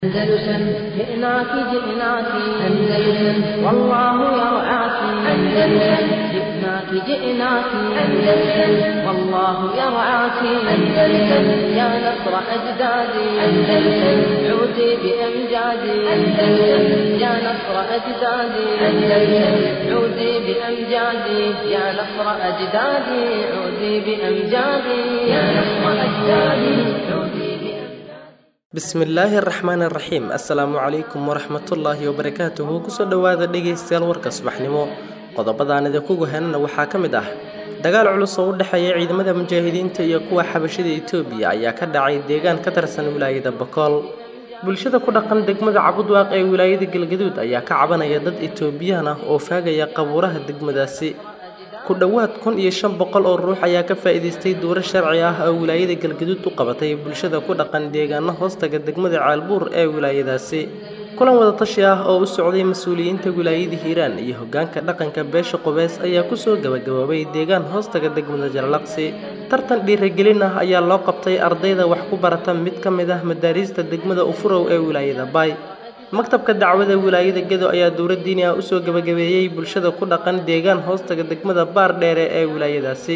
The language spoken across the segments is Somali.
أندلسن جئناك جئناك أندلسن والله يرعاك أندلسن جئناك جئناك أندلسن والله يرعاك أندلسن يا نصر أجدادي أندلسن عودي بأمجادي أندلسن يا نصر أجدادي أندلسن عودي بأمجادي يا نصر أجدادي عودي بأمجادي يا نصر أجدادي عودي بأمجادي bismillaahi araxmaan araxiim assalaamu calaykum waraxmatullaahi wabarakaatuhu kusoo dhowaada dhegaystayaal warka subaxnimo qodobadaan idinkugu henana waxaa ka mid ah dagaal culus oo u dhexeeya ciidamada mujaahidiinta iyo kuwa xabashida etoobiya ayaa ka dhacay deegaan ka tirsan wilaayada bakool bulshada ku dhaqan degmada cabudwaaq ee wilaayada galgaduud ayaa ka cabanaya dad etoobiyaan ah oo faagaya qabuuraha degmadaasi ku dhowaad kun iyo shan boqol oo ruux ayaa ka faa'iidaystay duuro sharci ah oo wilaayada galgaduud u qabatay bulshada ku dhaqan deegaano hoostaga degmada caalbuur ee wilaayadaasi kulan wadatashi ah oo u socday mas-uuliyiinta wilaayada hiiraan iyo hogaanka dhaqanka beesha qubeys ayaa kusoo gabagaboobay deegaan hoostaga degmada jarlaqsi tartan dhiiragelin ah ayaa loo qabtay ardayda wax ku barata mid ka mid ah madaariista degmada ufurow ee wilaayada baay maktabka dacwada wilaayada gedo ayaa dowlad diini ah usoo gabagabeeyey bulshada ku dhaqan deegaan hoostaga degmada baar dheere ee wilaayadaasi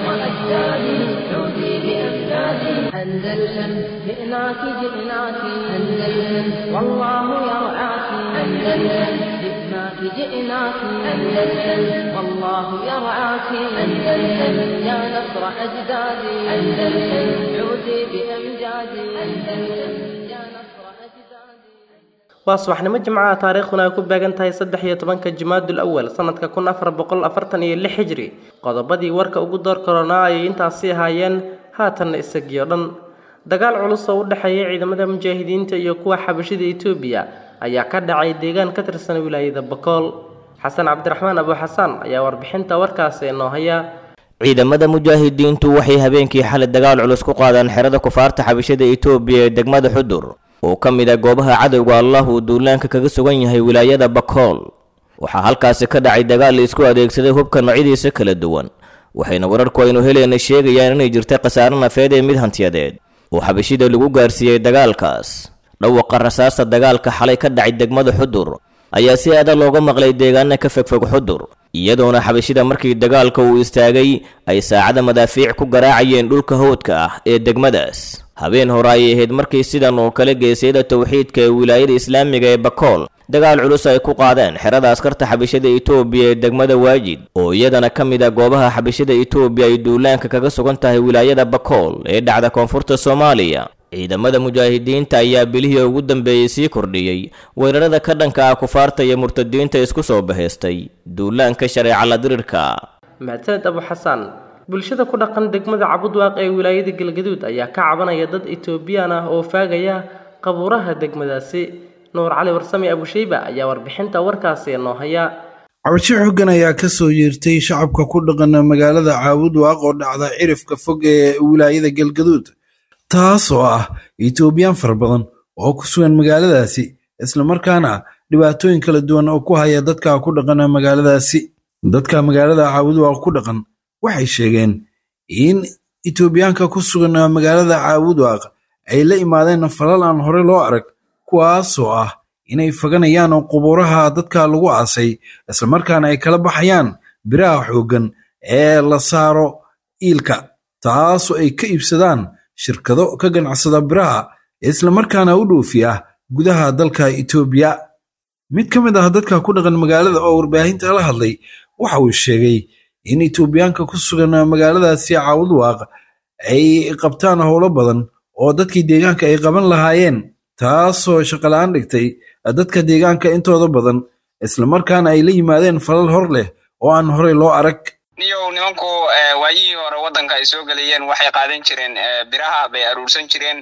عودي بأمجادي أندلسن جئناك جئناك أندلسن والله يرعاك أندلسن جئناك جئناك أندلسن والله يرعاك أندلسن يا نصر أجدادي أندلسن عودي بأمجادي أندلسن يا نصر أجدادي waa subaxnimo jimcaha taariikhduna ay ku beegan tahay saddex iyo tobanka jimaadul awal sanadka kun afar boqol afartan iyo lix hijri qodobadii warka ugu door koronaa ayay intaasi ahaayeen haatanna isagiyo dhan dagaal culus oo u dhexeeya ciidamada mujaahidiinta iyo kuwa xabashida etoobiya ayaa ka dhacay deegaan ka tirsan wilaayada bakool xasan cabdiraxmaan abu xasaan ayaa warbixinta warkaasi inoo haya ciidamada mujaahidiintu waxay habeenkii xalay dagaal culus ku qaadeen xerada kufaarta xabashada etoobiya ee degmada xudur oo ka mid ah goobaha cadowga allah uu duulaanka kaga sugan yahay wilaayada bakool waxaa halkaasi ka dhacay dagaal la isku adeegsaday hubka noocyadiisa kala duwan waxayna wararku aynu helayna sheegayaan inay jirtay khasaare nafeed ee mid hantiyadeed oo xabashida lagu gaarsiiyey dagaalkaas dhawaqa rasaasta dagaalka xalay ka dhacay degmada xudur ayaa si aada looga maqlay deegaana ka fogfog xudur iyadoona xabashida markii dagaalka uu istaagay ay saacada madaafiic ku garaacayeen dhulka howdka ah ee degmadaas habeen hore ayay ahayd markii sidan oo kale geesyada towxiidka ee wilaayada islaamiga ee bakool dagaal culus ay ku qaadeen xerada askarta xabashada etoobiya ee degmada waajid oo iyadana ka mid ah goobaha xabashada etoobiya ay duulaanka kaga sugan tahay wilaayada bakool ee dhacda koonfurta soomaaliya ciidamada mujaahidiinta ayaa bilihii ugu dambeeyey sii kordhiyey weerarada ka dhanka ah kufaarta iyo murtadiinta isku soo bahaystay duulaanka shareeca la dirirka mahadsaned abu xasaan bulshada ku dhaqan degmada cabudwaaq ee wilaayada galgaduud ayaa ka cabanaya dad etoobiyaan ah oo faagaya qabuuraha degmadaasi nuur cali warsame abusheyba ayaa warbixinta warkaasi inoo haya cabasho xoogan ayaa ka soo yeertay shacabka ku dhaqan magaalada caabudwaaq oo dhacda cirifka fog ee wilaayada galgaduud taas oo ah etoobiyaan fara badan oo ku sugan magaaladaasi islamarkaana dhibaatooyin kala duwan oo ku haya dadka ku dhaqan magaaladaasi dadka magaalada caabudwaaq ku dhaqan waxay sheegeen in etoobiyaanka ku sugan magaalada caabudwaaq ay la imaadeen falal aan hore loo arag kuwaasoo ah inay faganayaan qubuuraha dadka lagu aasay islamarkaana ay kala baxayaan biraha xooggan ee la saaro iilka taasoo ay ka iibsadaan shirkado ka ganacsada biraha islamarkaana u dhoofiya gudaha dalka etoobiya mid ka mid ah dadka ku dhaqan magaalada oo warbaahinta la hadlay waxa uu sheegay in etoobiyaanka ku sugan magaaladaasi caawudwaaq ay qabtaan howlo badan oo dadkii deegaanka ay qaban lahaayeen taasoo shaqola-aan dhigtay dadka deegaanka intooda badan islamarkaana ay la yimaadeen falal hor leh oo aan horey loo arag niyow nimanku waayihii hore waddanka ay soo gelayeen waxay qaadan jireen biraha bay aruursan jireen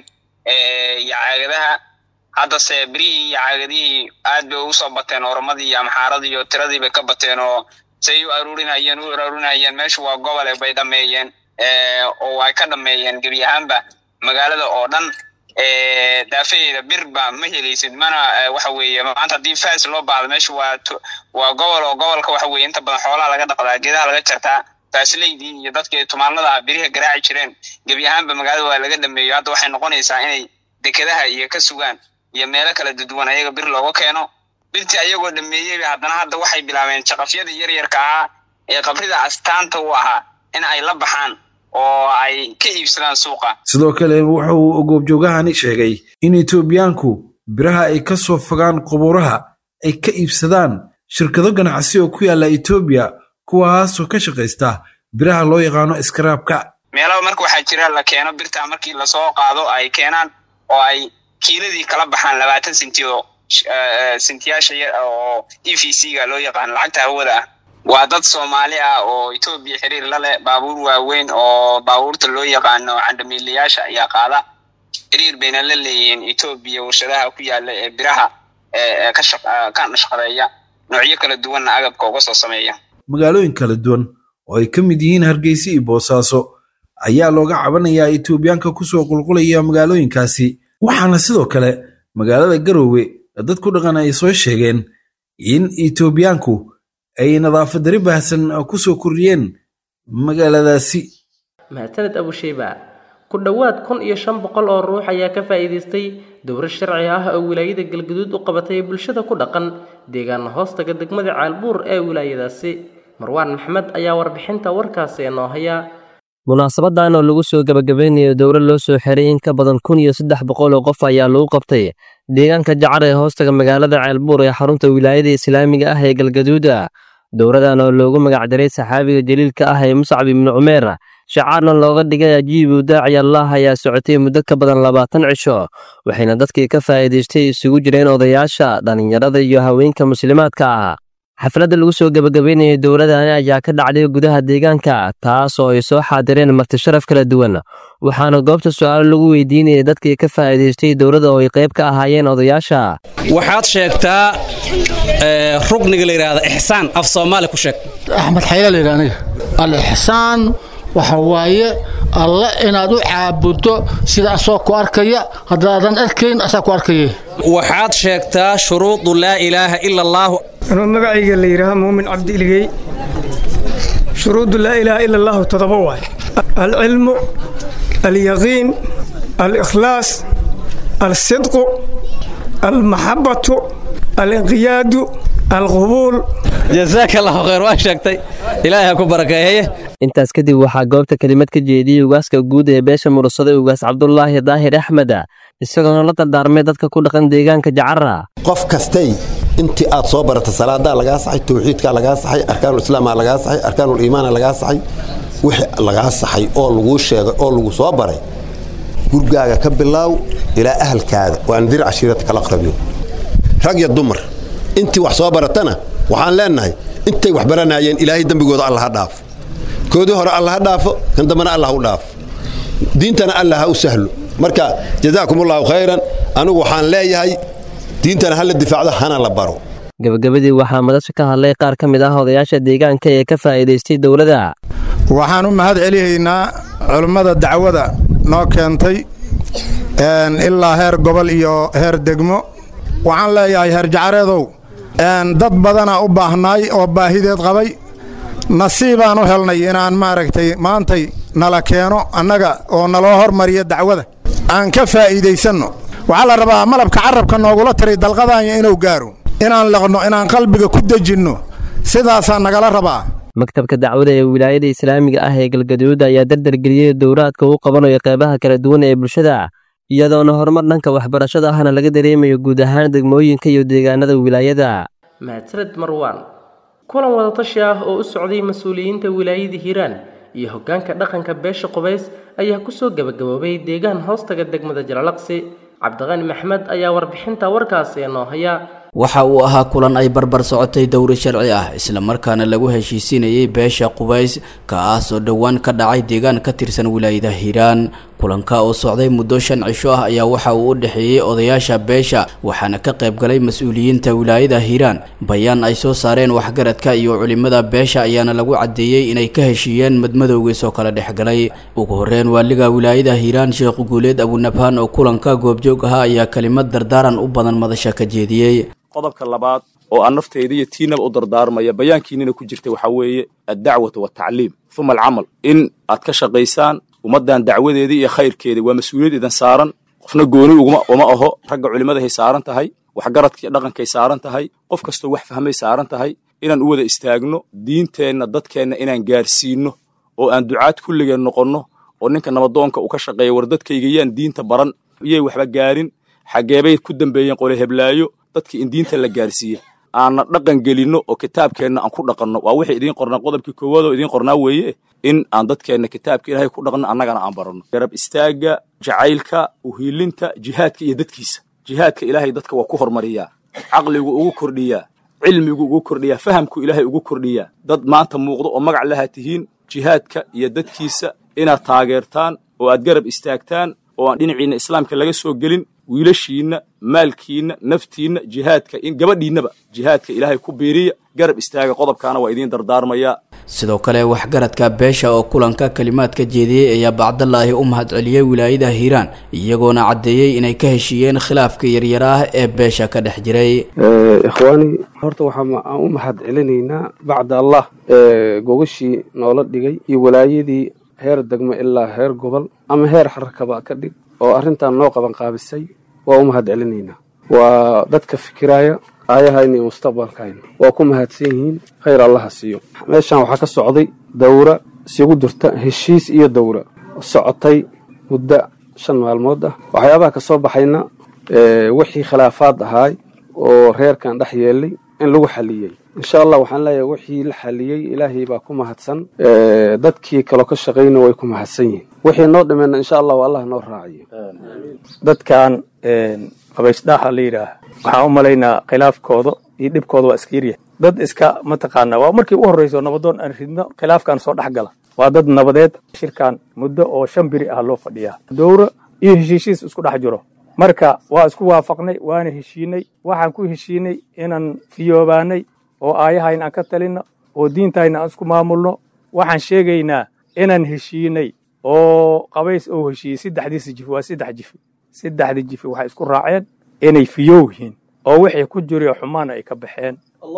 iyo caagadaha haddase birihii iyo caagadihii aad bay ugu soo bateen oromadii iyo amxaaradii iyo tiradii bay ka bateen oo say u aruurinayeen u aruurinayeen meeshu waa gobole bay dhameeyeen oo ay ka dhameeyeen gebi ahaanba magaalada oo dhan daafaheeda birba ma helaysid mana waxa weeye maanta haddii fas loo baahdo meesha waa waa gobol oo gobolka waxa weye inta badan xoolaha laga dhaqdaa geedaha laga jartaa faasileydii iyo dadkii tumaanada biriha garaaci jireen gebi ahaanba magaalada waa laga dhameeyo hadda waxay noqonaysaa inay dekedaha iyo ka sugaan iyo meelo kala duduwan ayaga bir looga keeno birtii ayagoo dhameeyey haddana hadda waxay bilaabeen jaqafyadii yaryarka ahaa ee qabrida astaanta u ahaa in ay la baxaan oo ay ka iibsadaan suuqa sidoo kale waxa uu goobjoogahani sheegay in etoobiyaanku biraha ay ka soo fogaan qubuuraha ay ka iibsadaan shirkado ganacsi oo ku yaalla etoobiya kuwaasoo ka shaqaysta biraha loo yaqaano iskaraabka meelaba marka waxaa jira la keeno birtaa markii lasoo qaado ay keenaan oo ay kiiladii kala baxaan labaatan senti oo sentiyaasha oo e v c ga loo yaqaano lacagta hawada ah waa dad soomaali ah oo etoobiya xiriir la leh baabuur waaweyn oo baabuurta loo yaqaano candamiilayaasha ayaa qaada xiriir bayna la leeyihiin etoobiya warshadaha ku yaala ee biraha ka shaqadeeya noocyo kala duwanna agabka uga soo sameeya magaalooyin kala duwan oo ay ka mid yihiin hargeysa iyo boosaaso ayaa looga cabanayaa etoobiyaanka kusoo qulqulaya magaalooyinkaasi waxaana sidoo kale magaalada garoowe dad ku dhaqan ay soo sheegeen in etoobiyaanku ay nadaafad dari baahsan ku soo kordhiyeen magaaladaasi mahadsaned abusheyba ku dhowaad kun iyo shan boqol oo ruux ayaa ka faa'iidaystay dowro sharci ah oo wilaayada galgaduud u qabatay bulshada ku dhaqan deegaana hoostaga degmada caalbuur ee wilaayadaasi marwaan maxmed ayaa warbixinta warkaasi inoo haya munaasabadan oo lagu soo gebagabeynayo dowro loo soo xiray in ka badan kun iyo saddex boqol oo qof ayaa lagu qabtay deegaanka jacar ee hoostaga magaalada ceelbuur ee xarunta wilaayada islaamiga ah ee galgaduuda dowradan oo loogu magacdaray saxaabiga jaliilka ah ee muscab ibnu cumeer shacaarna looga dhigay ajiibu daaci allah ayaa socotay muddo ka badan labaatan cisho waxayna dadkii ka faa'iidaystay isugu jireen odayaasha dhallinyarada iyo haweenka muslimaadka ah xafladda lagu soo gebagabeynayay dowladani ayaa ka dhacday gudaha deegaanka taas oo ay soo xaadireen martisharaf kala duwan waxaana goobta su-aalo lagu weydiinayay dadkii ka faa'iidaystay dowladda oo ay qayb ka ahaayeen odayaasha waxaad sheegtaa rugniga la yidhaahda ixsaan af soomaali ku sheeg axmed xayla la yidhaha aniga al-ixsaan waxa waaye alle inaad u caabuddo sida asoo ku arkaya haddaadan arkayn asaa ku arkaya waxaad sheegtaa shuruudu laa ilaaha ila allaahu anuu magacayga la yidhaaha muumin cabdi iligey shuruudu laa ilaaha ila allaahu todoba waay alcilmu alyaqiin alikhlaas alsidqu almaxabbatu alinqiyaadu alqubuul jasaaka allahu khayr waa sheegtay ilaahay ha ku barakeeye intaas kadib waxaa goobta kelimad ka jeediyey ugaaska guud ee beesha mursaday ugaas cabdulaahi daahir axmed isagoona la dardaarmay dadka ku dhaqan deegaanka jacara qof kastay intii aad soo barata salaadaa lagaa saxay tawxiidkaa lagaa saxay arkaanulislaamaa lagaa saxay arkaanuliimaana lagaa saxay wixii lagaa saxay oo laguu sheegay oo lagu soo baray gurgaaga ka bilaaw ilaa ahalkaada waa andir cashiirata kala qabiyo rag iyo dumar intii wax soo baratana waxaan leennahay intay wax baranayeen ilaahay dembigooda alla ha dhaafo koodii hore alla ha dhaafo kan dambana alla ha u dhaafo diintana alla ha u sahlo marka jazaakumullahu khayran anigu waxaan leeyahay diintana hala difaacdo hana la baro gabagabadii waxaa madasha ka hadlay qaar ka mid ah odayaasha deegaanka ee ka faa'iidaystay dowladda waxaan u mahad celihaynaa culummada dacwada noo keentay ilaa heer gobol iyo heer degmo waxaan leeyahay heer jacareedow dad badana u baahnaay oo baahideed qabay nasiibaan u helnay inaan maaragtay maantay nala keeno annaga oo naloo hormariya dacwada aan ka faa'iidaysanno waxaa la rabaa malabka carabka noogula tiray dalqadaanya inuu gaaro inaan liqno inaan qalbiga ku dejinno sidaasaa nagala rabaa maktabka dacwada ee wilaayada islaamiga ah ee galgaduud ayaa dardargeliyey dowraadka uu qabanayo qeybaha kala duwan ee bulshada iyadoona horumar dhanka waxbarashada ahna laga dareemayo guud ahaan degmooyinka iyo deegaanada wilaayada mahadsaned marwaan kulan wadatashi ah oo u socday mas-uuliyiinta wilaayada hiiraan iyo hoggaanka dhaqanka beesha qubays ayaa kusoo gebagaboobay deegaan hoostaga degmada jalalaqsi cabdiqani maxmed ayaa warbixinta warkaasi inoo haya waxa uu ahaa kulan ay barbar socotay dowri sharci ah islamarkaana lagu heshiisiinayay beesha qubays kaas oo dhowaan ka dhacay deegaan ka tirsan wilaayada hiiraan kulanka oo socday muddo shan cisho ah ayaa waxa uu u dhexeeyey odayaasha beesha waxaana ka qayb galay mas-uuliyiinta wilaayada hiiraan bayaan ay soo saareen waxgaradka iyo culimada beesha ayaana lagu caddeeyey inay ka heshiiyeen madmadowgiis oo kala dhexgalay ugu horreyn waaliga wilaayada hiiraan sheekh guuleed abunabhaan oo kulanka goobjoog ahaa ayaa kelimad dardaaran u badan madasha ka jeediyey qodobka labaad oo aan nafteyda iyo tiinaba u dardaarmaya bayaankiinina ku jirta waxaa weeye addacwatu waltacliim uma alcamal in aad ka shaqaysaan ummaddan dacwadeedii iyo khayrkeedii waa mas-uuliyad idan saaran qofna gooni uguma uma aho ragga culimmadahay saaran tahay waxgaradkii dhaqankay saaran tahay qof kastoo wax fahmay saaran tahay inaan u wada istaagno diinteenna dadkeenna inaan gaarsiinno oo aan ducaad kulligeen noqonno oo ninka nabadoonka uu ka shaqeeya war dadkayga yaan diinta baran iyay waxba gaarin xaggeebay ku dambeeyeen qole heblaayo dadkii in diinta la gaarsiiya aanna dhaqan gelinno oo kitaabkeenna aan ku dhaqanno waa wixii idiin qornaa qodobkii koowaad oo idiin qornaa weeye in aan dadkeenna kitaabka ilaahay ku dhaqanno annagana aan baranno garab istaagga jacaylka uhiilinta jihaadka iyo dadkiisa jihaadka ilaahay dadka waa ku hormariyaa caqligu ugu kordhiyaa cilmigu ugu kordhiyaa fahamku ilaahay ugu kordhiyaa dad maanta muuqdo oo magac lahaa tihiin jihaadka iyo dadkiisa inaad taageertaan oo aad garab istaagtaan oo aan dhinaciinna islaamka laga soo gelin wiilashiinna maalkiinna naftiinna jihaadka in gabadhiinnaba jihaadka ilaahay ku biiriya garab istaaga qodobkaana waa idiin dardaarmayaa sidoo kale waxgaradka beesha oo kulanka kalimaad ka jeediyey ayaa bacdalaahi u mahadceliyey wilaayada hiiraan iyagoona caddeeyey inay ka heshiiyeen khilaafka yaryara ah ee beesha ka dhex jiray ikhwaani horta waxaan u mahad celinaynaa bacda allah gogashii noola dhigay iyo walaayadii heer degmo ilaa heer gobol ama heer xarakaba ka dhig oo arrintan noo qaban qaabisay waa u mahad celinaynaa waa dadka fikiraya aayahayna iyo mustaqbalkayna waa ku mahadsan yihiin khayr allaha siiyo meeshan waxaa ka socday dawra isugu jirta heshiis iyo dawra socotay muddo shan maalmood ah waxyaabaha ka soo baxayna wixii khilaafaad ahaay oo reerkan dhex yeelay in lagu xaliyey insha allah waxaan leeyahay wixii la xaliyey ilaahay baa ku mahadsan dadkii kaloo ka shaqayna way ku mahadsan yihiin wixii noo dhimeyna insha allahu allah noo raaciyo dadkan qabaysdhaaxa la yidhaah waxaan u malaynaa khilaafkooda iyo dhibkooda waa iska yaryahay dad iska mataqaana waa markii u horreyso nabadoon aan ridno khilaafkan soo dhex gala waa dad nabadeed shirkan muddo oo shan biri ah loo fadhiyaa dowra iyo heshiishiis isku dhex jiro marka waa isku waafaqnay waana heshiinay waxaan ku heshiinay inaan fiyoobaanay oo aayahayna aan ka talinno oo diintayna aan isku maamulno waxaan sheegaynaa inaan heshiinay oo qabays oo heshiiyey saddexdiisa jifi waa saddex jifi saddexdii jifi waxay isku raaceen inay fiyow yihiin oo wixii ku jiriyo xumaana ay ka baxeen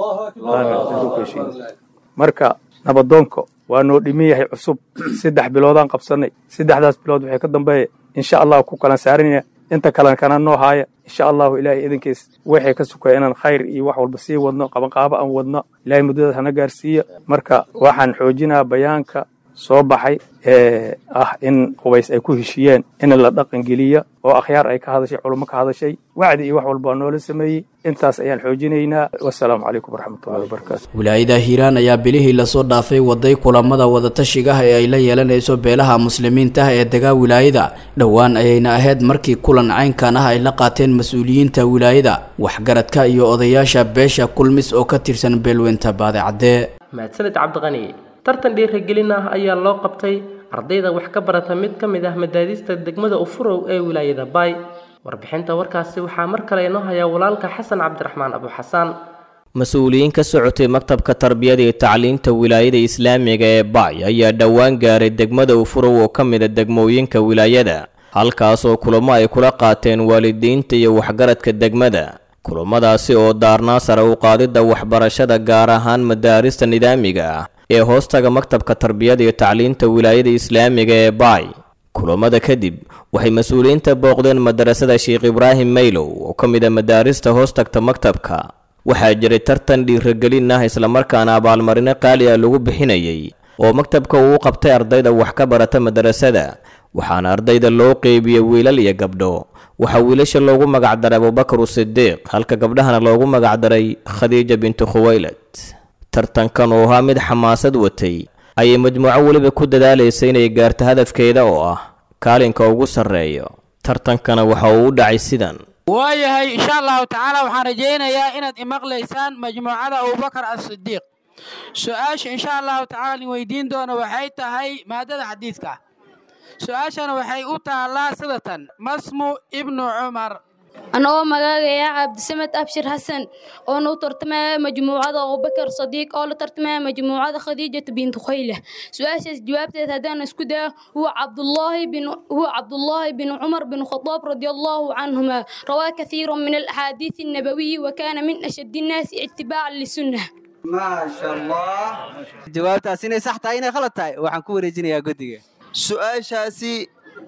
marka nabadoonka waa noo dhiman yahay cusub saddex biloodaan qabsanay saddexdaas bilood waxay ka dambeeya insha allahu ku kala saaranaya inta kalena kana noo haaya insha allahu ilaahay idinkiis waxay ka sukaya inaan khayr iyo wax walba sii wadno qabanqaabo aan wadno ilahay muddadaas hana gaarsiiya marka waxaan xoojinaa bayaanka soo baxay ee ah in qubays ay ku heshiiyeen in la dhaqangeliya oo akhyaar ay ka hadashay culummo ka hadashay wacdi iyo wax walba noola sameeyey intaas ayaan xoojinaynaa wasalaamu calaykum waraxmatullahi wabarakaatu wilaayada hiiraan ayaa bilihii lasoo dhaafay waday kulamada wadatashiga ah ee ay la yeelanayso beelaha muslimiinta ah ee degaa wilaayada dhowaan ayayna ahayd markii kulan caynkan ah ay la qaateen mas-uuliyiinta wilaayada waxgaradka iyo odayaasha beesha kulmis oo ka tirsan beelweynta baadicadde mahadsanid cabdiqani tartan dhiirigelin ah ayaa loo qabtay ardayda wax ka barata mid ka mid ah madaadista degmada ufurow ee wilaayada baay warbixinta warkaasi waxaa mar kale inoo hayaa walaalka xasan cabdiraxmaan abuxasaan mas-uuliyiin ka socotay maktabka tarbiyada iyo tacliinta wilaayada islaamiga ee baay ayaa dhowaan gaaray degmada ufurow oo ka mida degmooyinka wilaayada halkaasoo kulamo ay kula qaateen waalidiinta iyo waxgaradka degmada kulamadaasi oo daarnaa sare u qaadidda waxbarashada gaar ahaan madaarista nidaamiga ah ee hoostaga maktabka tarbiyada iyo tacliinta wilaayada islaamiga ee baay kulamada kadib waxay mas-uuliyiinta booqdeen madarasada sheekh ibraahim maylow oo ka mid a madaarista hoostagta maktabka waxaa jiray tartan dhiiragelin ah islamarkaana abaalmarino qaali ah lagu bixinayay oo maktabka uu u qabtay ardayda wax ka barata madarasada waxaana ardayda loo qeybiyey wiilal iyo gabdho waxaa wiilasha loogu magacdaray abubakar usidiiq halka gabdhahana loogu magacdaray khadiija bintu khuwaylad tartankan oo ahaa mid xamaasad watay ayay majmuuco weliba ku dadaalaysa inay gaarto hadafkeeda oo ah kaalinka ugu sarreeyo tartankana waxa uu u dhacay sidan waayahay insha allahu tacaala waxaan rajaynayaa inaad imaqlaysaan majmuucada abubakar asidiiq su-aasha insha allahu tacaala in weydiin doono waxay tahay maadada xadiidka su-aashana waxay u taallaa sidatan masmu ibnu cumar anagoo magaagaya cabdisamed abshir xasan oona u tartamaya majmuucada abubakar sadiiq oo la tartamaya majmuucada khadiijata bintu khayle su-aashaas jawaabteed haddaan isku daya huwa cabdullaahi bin huwa cabdullaahi bin cumar bin khadaab radia allahu canhuma rawaa kathiira min alaxaadiisi annabawiyi wa kaana min ashaddi innaasi itibaacan lisunna maasha allah jawaabtaas inay sax tahay inay khalad tahay waxaan ku wareejinayaa guddiga su-aashaasi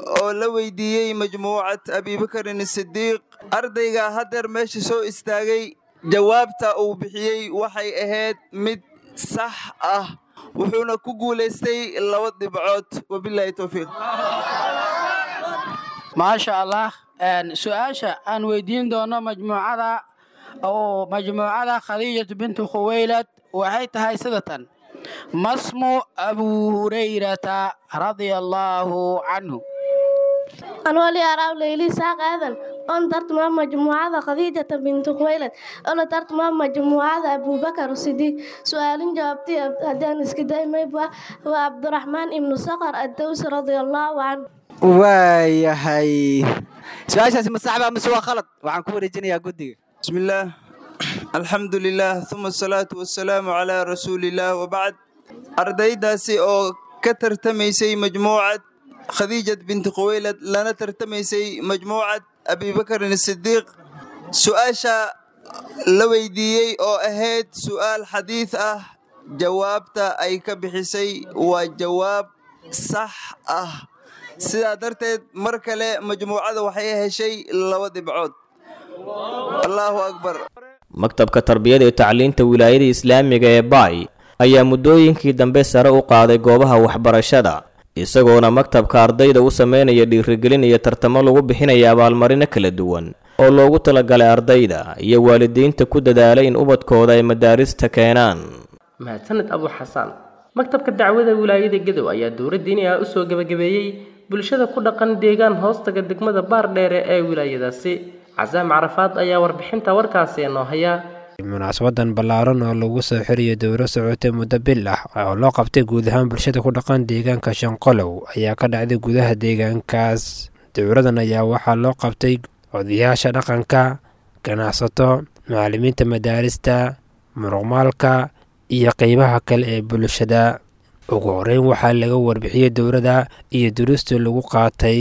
oo la weydiiyey majmuucad abibakarin sidiiq ardayga haddeer meesha soo istaagay jawaabta uu bixiyey waxay ahayd mid sax ah wuxuuna ku guulaystay laba dhibcood wabilaahi towfiiq maasha allah su-aasha aan weydiin doono majmuucada oo majmuucada khadiijatu bintu khuwaylad waxay tahay sida tan masmu abu hurayrata radia allaahu canhu anwali araab leyli saaq aadan on tartuma majmuucada khadiijata bintu khuwaylad ona tartuma majmuucada abubakar sidiiq su-aalin jawaabtay haddaan iska daymayba waa cabdiraxmaan ibnu saqar addawsi radia allaahu canhu waayahay su-aashaasi ma saxba mise waa khalad waxaan ku wareejinayaa guddiga bismillaah alxamdu lilah uma asalaatu wasalaamu calaa rasuulillaah wabacd ardaydaasi oo ka tartamaysay majmuucad khadiijat binti khuwaylad lana tartamaysay majmuucad abibakarin sidiiq su-aasha la weydiiyey oo ahayd su'aal xadiid ah jawaabta ay ka bixisay waa jawaab sax ah sidaa darteed mar kale majmuucada waxay heshay laba dhibcood allaahu akbar maktabka tarbiyada iyo tacliinta wilaayada islaamiga ee baay ayaa muddooyinkii dambe sare u qaaday goobaha waxbarashada isagoona maktabka ardayda u sameynaya dhiirigelin iyo tartamo lagu bixinaya abaalmarino kala duwan oo loogu talagalay ardayda iyo waalidiinta ku dadaalay in ubadkooda ay madaarista keenaan mahadsaned abu xasaan maktabka dacwada wilaayada gadow ayaa dowladda inay u soo gebagabeeyey bulshada ku dhaqan deegaan hoostaga degmada baardheere ee wilaayadaasi casaam carafaad ayaa warbixinta warkaasi noo haya munaasabadan ballaaran oo lagu soo xiriyo dowro socotay muddo bil ah oo loo qabtay guud ahaan bulshada ku dhaqan deegaanka shanqolow ayaa ka dhacday gudaha deegaankaas dowradan ayaa waxaa loo qabtay odayaasha dhaqanka ganacsato macallimiinta madaarista muruqmaalka iyo qeybaha kale ee bulshada ugu horeyn waxaa laga warbixiyey dowrada iyo duruustii lagu qaatay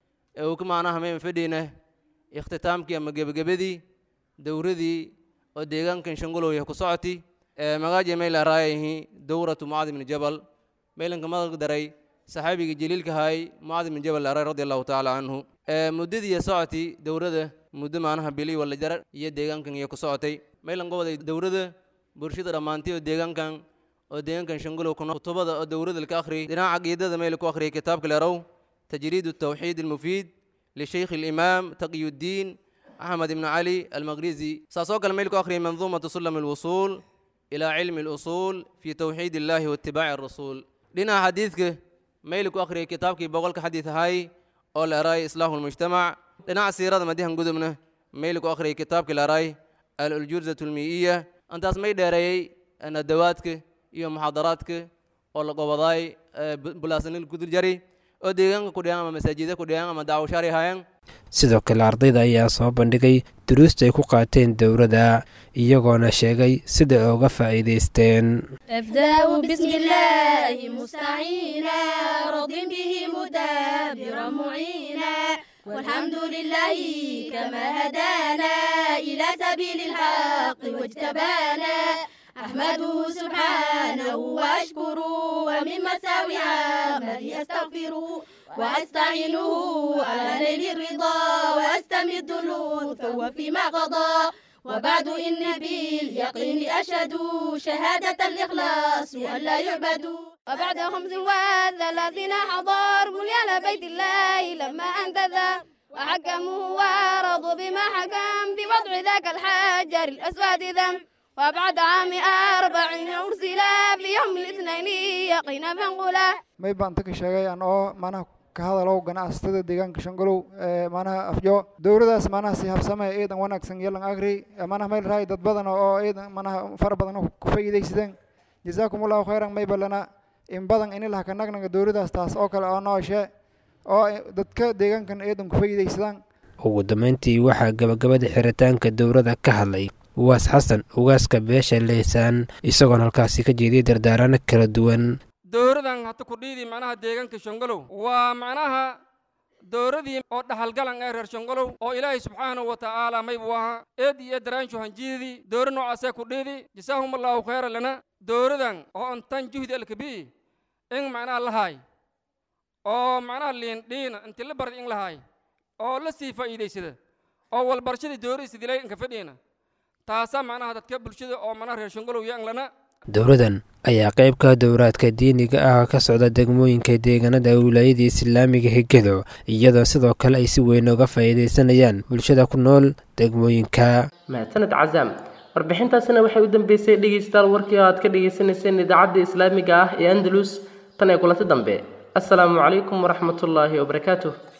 maanaha mayn fadhiina ikhtitaamkii ama gebagabadii dowradii oo deegaankan shangolow yah ku socoti magaaji mayla raayahi dowratu mucaad ibni jabal maylanka madag daray saxaabigii jaliilka haay mucaad ibni jabal aray radi allahu tacaala canhu muddadii socoti dowrada muddo maanaha bili wala jar iyo deegaankan iyo ku socotay maylan goboday dowrada bulshada dhammaantay oo deegaankan oo deegaankan shangolow kuna kutubada oo dowrada laka akhri dhinaca caqiidada mayla ku akhriyay kitaabka leerow tajriid التوحيد المفيد لشيخ الإمام تقي الدين أحمد بن علي المغريزي ساسوك الملك أخري منظومة سلم الوصول إلى علم الأصول في توحيد الله واتباع الرسول لنا حديثك ميلك أخري كتابك بقولك حديث هاي أول أراي إصلاح المجتمع لنا سيرة مديها قدمنا ميلك أخري كتابك الأراي الجرزة المئية أنت اسمي داري أن دواتك iyo muxaadaraadka oo la gobodaay bulaasanil kudur jari oo deegaanka ku dhigaan ama masaajida ku dhigaan ama daawashaari haayaan sidoo kale ardayda ayaa soo bandhigay duruusta ay ku qaateen dowladda iyagoona sheegay sida ay uga faa'iidaysteen أبدأ بسم الله مستعينا راض به مدبرا معينا والحمد لله كما هدانا إلى سبيل الحق واجتبانا أحمده سبحانه وأشكره ومن مساوي عملي أستغفره وأستعينه على نيل الرضا وأستمد اللطف وفيما قضى وبعد إن باليقين أشهد شهادة الإخلاص أن لا يعبدوا وبعد خمس والذين حضر بنيان بيت الله لما أنتذى وحكموا ورضوا بما حكم بوضع ذاك الحجر الأسود ذنب وبعد عام أربعين أرسل في يوم الاثنين يقينا فانقلا may baan taka sheegay aan oo manaha ka hadalow ganacsatada deegaanka shangolow ee manaha afjo dowladaas manaha si habsame ciidan wanaagsan yeelan agri manaha mayl raay dad badan oo ciidan manaha fara badan oo ku faa'iidaysadeen jazaakum allahu khayran may balana in badan in ilaha ka nagnaga dowladaas taas oo kale oo nooshe oo dadka deegaankan ciidan ku faa'iidaysadaan ugu dambeyntii waxaa gabagabada xiritaanka dowladda ka hadlay uwaas xasan ugaaska beesha leysaan isagoon halkaasi ka jeediyay dardaarano kala duwan dowradan hata kudhiidii macnaha deegaanka shongolow waa macnaha dowradii oo dhaxalgalan ee reer shongolow oo ilaahay subxaanahu wa tacaala maybu ahaa eed iyo daraanshu hanjiidii dowra noocaasee kudhiidi jasaahum allahu khayra lana dowradan oo ontan juhdi alkabii in macnaha lahaay oo macnaha liindhiina inti la barda in lahaay oo la sii faa'iidaysada oo walbarashadii dooraysa dilay inka fadhiina taasaa macnaha dadka bulshada oo macnaha reer shongolow iyo anglana dowladan ayaa qayb ka dowraadka diiniga ah ka socda degmooyinka deegaanada wilaayada islaamiga hegado iyadoo sidoo kale ay si weyn uga faa'iidaysanayaan bulshada ku nool degmooyinka mahadsaned cazaam warbixintaasina waxay u dambeysay dhegeystayaal warkii aad ka dhegeysaneyseen idaacadda islaamiga ah ee andalus tan ee kulanti dambe asalaamu calaykum waraxmatullaahi wabarakaatuh